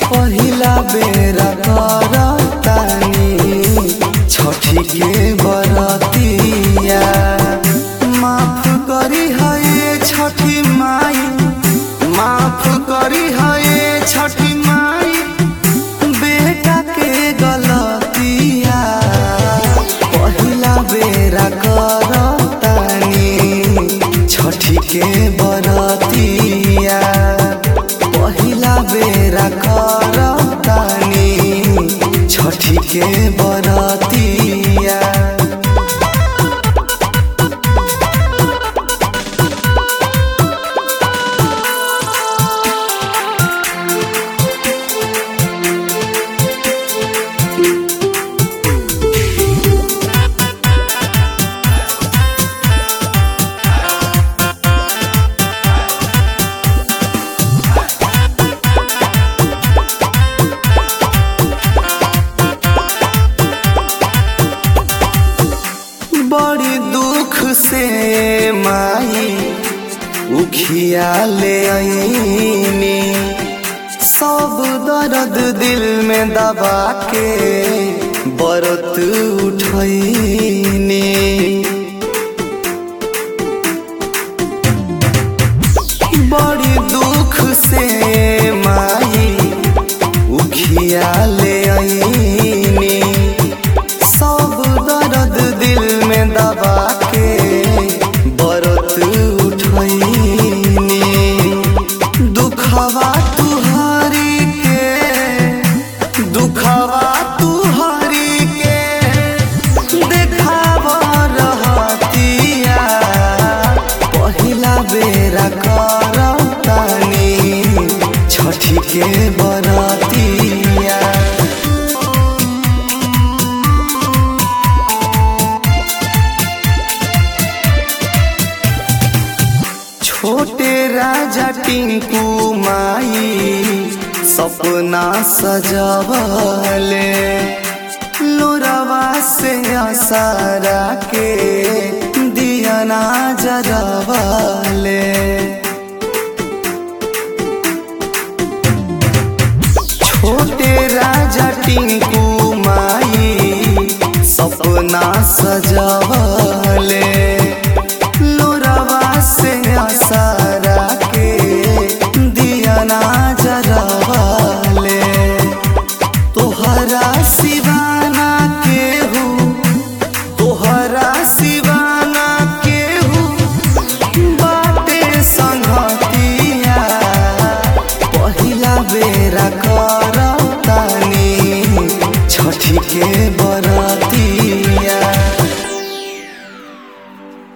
पहिला बेरा करतानी छठी के बरतिया माफ करी है छठी माई माफ करी है छठी माई बेटा के गलतिया पहिला बेरा करतानी छठी के बरतिया पहिला बेरा करतानी छठी के बरतिया बड़ी दुख से माई उखिया ले आईनी सब दर्द दिल में दबा के बरत उठैनी बड़ी दुख से माई उखिया ले आईनी सब दर्द दिल में दबा के बरत उठैनी दुखवा तुहारी के दुखवा तुहारी के देखाव रहतिया पहिला बेरा करतानी छठी के बरतिया छोटे राजा टिंकू माई सपना सजवले लोरवा से आसारा के दियना जरवले छोटे राजा टिंकू माई सपना सजवले लोरवा से आसारा के दियना जरवले तोहरा सिवाना केहू तोहरा सिवाना केहू बाटे संगतिया पहिला बेरा करतानी छठी के बर